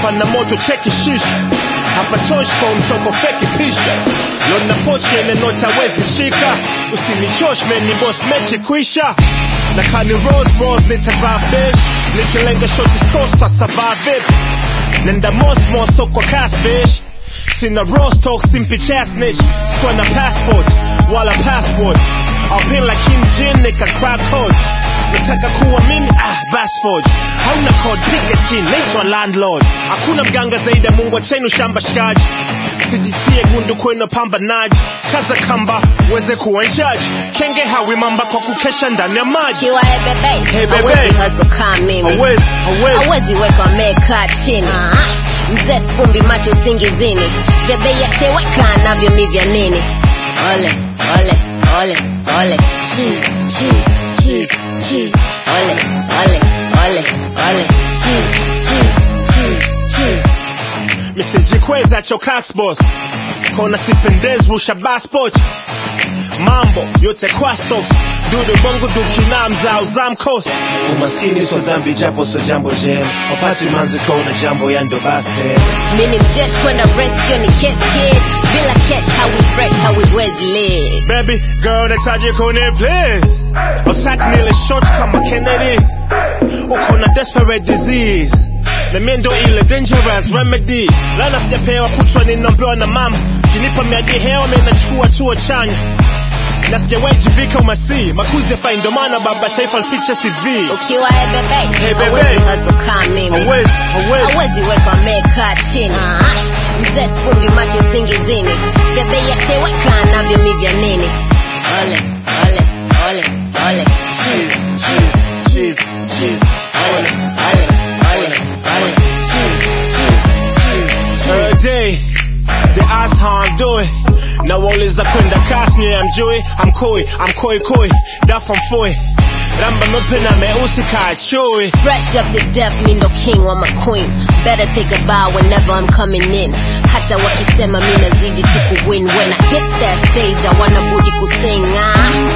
pana moto cheki shisha hapa tosh kwa mtoko feki pisha lona pochi ene nota wezi shika usinichosh man ni boss mechi kwisha na kani rose rose nitavaa fish nikilenga shoti sauce kwa survive it nenda mos mos so kwa cash bitch sina rostock simpi chasnich sikuwa na passport wala passport alpin like Kim Jin nika crack code nataka kuwa mimi ah basforge hauna code piga chini naitwa landlord hakuna mganga zaidi ya mungu achenu shamba shikaji sijitie gundu kwenu pambanaji kaza kamba uweze kuwa njaji kenge hawi mamba kwa kukesha ndani ya maji Kiwa hey bebe, Hey, bebe. hawezi hustle kama mimi. hawezi hawezi hawezi weka amekaa chini mzee fumbi macho usingizini bebe yateweka navyo mi vya nini ole ole ole ole cheese cheese cheese cheese ole ole ole ole cheese cheese cheese cheese misijikweza chokax boss kona sipendezi rusha baspot mambo yote kwa socks dudu bongo dukina mzao zamkos umaskini so dhambi japo so jambo jem wapati manzi kona jambo ya ndo baste mini mjesh kwenda rest yo ni kiss kid bila cash hawi fresh hawiwezi live baby girl nataje kone please attack nile short kama kennedy uko na desperate disease na mimi ndo ile dangerous remedy lana sijapewa kutwa ninaombewa na mama kinipa miadi hewa mimi nachukua tuo chanya na sijawahi jivika umasi makuzi ya fai ndo maana baba taifa lificha cv ukiwa hey bebe, Hey, bebe. hawezi hustle kama mimi hawezi hawezi hawezi weka amekaa chini mzee fumbi macho usingizini bebe yateweka navyo mi vya nini ole ole ole ole cheese cheese cheese cheese ole ole ole ole cheese cheese cheese Every day, they ask how I'm doing. Now all is a kwenda kasnye I'm Joey, I'm Koi, I'm Koi Koi, that from Foy. Ramba mepena meusi ka chui. Fresh up to death, me no king or my queen. Better take a bow whenever I'm coming in. Hata wakisema mi nazidi tu kuwin. When I hit that stage, I wanna budi kusing. Ah.